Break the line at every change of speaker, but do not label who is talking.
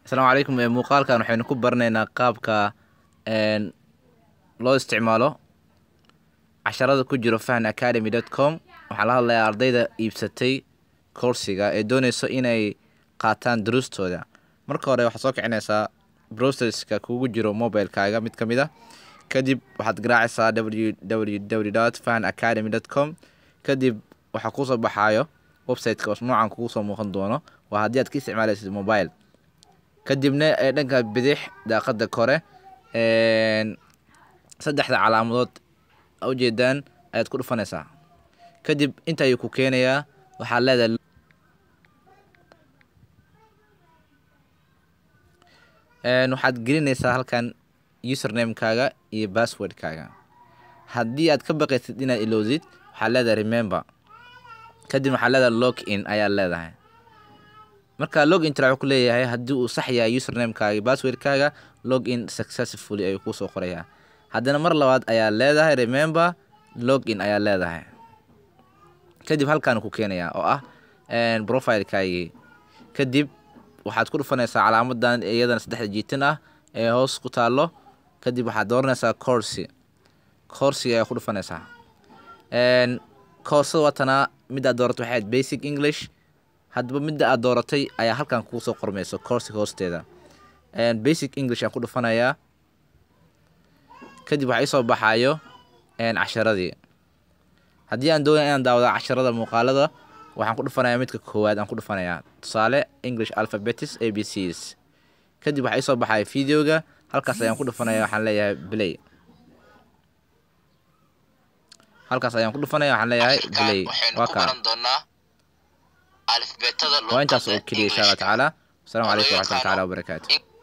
asalaamu calaykum muuqaalkan waxaynu ku baranaynaa qaabka loo isticmaalo casharada ku jiro fahn academy dot com waxaa la hadlayaa ardayda iibsatay koorsiga ee dooneyso inay qaataan duruustooda marka hore waxaad soo kicinaysaa browserska kugu jiro mobilekaaga mid ka mid a kadib waxaad garaacaysaa www dot fahn academy dot com kadib waxaa kuusoo baxaayo websiteka noocan kugu soo muuqan doono waa haddii aad ka isticmaalaysid mobile kadibna ee dhanka bidix daaqada kore saddexda calaamadood ujeedaan ayaad ku dhufanaysaa kadib inta ayuu ku keenayaa waxaad leedahay waxaad gelinaysaa halkan usernamekaaga iyo passwordkaaga haddii aad ka baqaysid inaad ilowsid waxaad leedahay remember kadib waxaad leedahay log in ayaad leedahay marka log in tira wuxuu ku leeyahay haddii uu sax yahay usernamekaaga iyo passwordkaaga log in successfully ayuu kuusoo qorayaa haddana mar labaad ayaa leedahay remember log in ayaa leedahay kadib halkaan ku keenayaa oo ah profilekaagii kadib waxaad ku dhufanaysaa calaamadan iyadana saddexda jiitan ah ee hoos ku taalo kadib waxaad dooranaysaa corsi corsiga ayaa ku dhufanaysaa koorsada waatanaa midaad dooratay waxay ahayd basic english haddaba midda aad dooratay ayaa halkan kugu soo qormayso coursiga hoosteeda basic english aan ku dhufanayaa kadib waxaa isoo baxaayo casharadii haddii aan doonaya inaan daawada casharada muuqaalada waxaan ku dhufanayaa midka koowaad aan ku dhufanayaa tusaale english alphabetis a b cs kadib waxaa isoo baxaya videoga halkaas ayaan ku dhufanaya waxaan leeyahay play halkaas ayaan ku dhufanaya waxaan leeyahay play waa kaa waa intaas oo keliya insha allah tacaala wasalaamu calaykum waraxmatullahi taala wabarakaatu